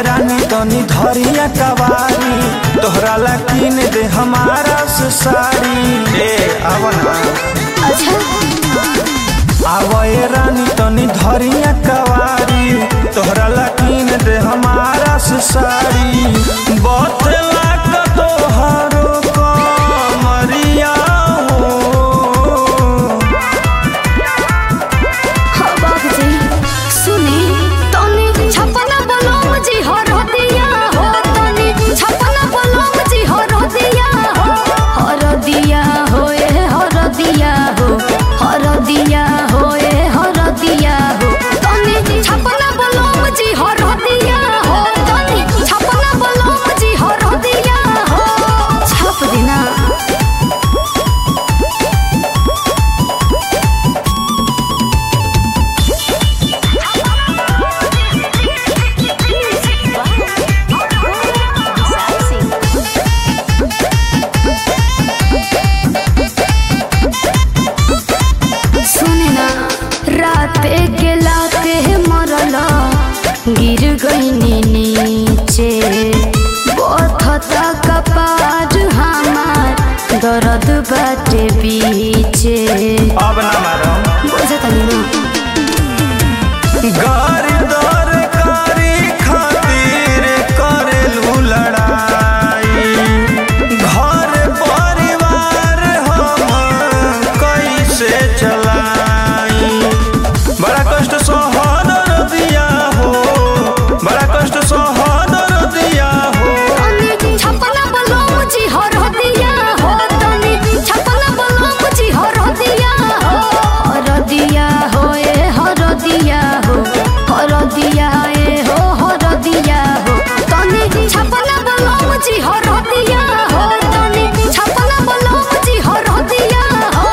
रानी तनी धरिया कवारी तोहरा ला किन दे हमारा से साड़ी ए आवना अच्छा आवए रानी तनी धरिया कवारी तोहरा ला किन दे हमारा से साड़ी बतला का तोहरो कमरिया हो हाँ बाबूजी सुनी तनी छपना बलम जी हो रदिया हो तनी छपना बलम जी हो रदिया हो हो रदिया हो ए हो रदिया हो हो रदिया हो ए हो रदिया हो तनी छपना बलम जी हो रदिया हो तनी छपना बलम जी हो रदिया हो छप देना सुने ना राते के लाते मरल गिर गईनी नीचे बथता कपार हमार दर्द बाटे बीचे अब ना मारो बुझतनी ना गारी दर कारी खातिर करेलू लड़ाई घर परिवार हम कैसे चलाई बड़ा कष्ट सहन दिया हो बड़ा कष्ट सहन दिया हो तनी छपना बलम जी हो रदिया हो तनी छपना बलम जी हो रदिया हो हो रदिया हो ए हो रदिया हो हो रदिया ए हो हो रदिया हो तनी छपना बलम जी हो रदिया हो तनी छपना बलम जी हो रदिया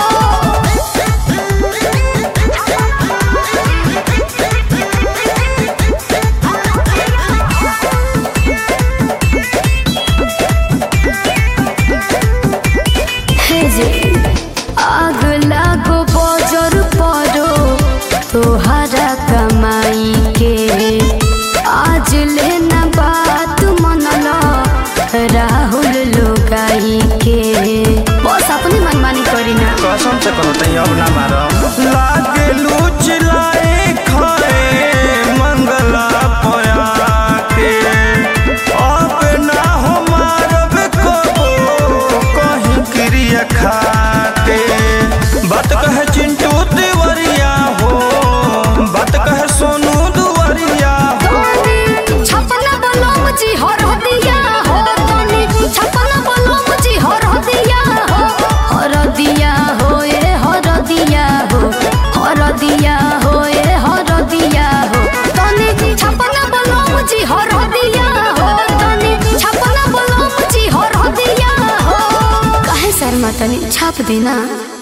हे जे आग लागो बजर परो तोहरा कमाई के आज लेना बात मनल राहुल लोगाई के बस अपनी मनमानी करी ना कसम से कहो तई अब ना मारो लागे लूच लाए खाए मंगला पया के अब ना हो मारब कबो कहीं क्रिया खाते बात कहे चिंटू तिवरिया हो बात कहे सोनू दुवरिया हो तनी छपना बलम जी हो रदिया हो तनी छपना बलम जी हो रदिया हो हो रदिया हो ए हो रदिया हो हो रदिया हो ए हो रदिया हो तनी छपना बलम जी हो रदिया हो तनी छपना बलम जी हो रदिया हो काहे शर्मा तनी छाप देना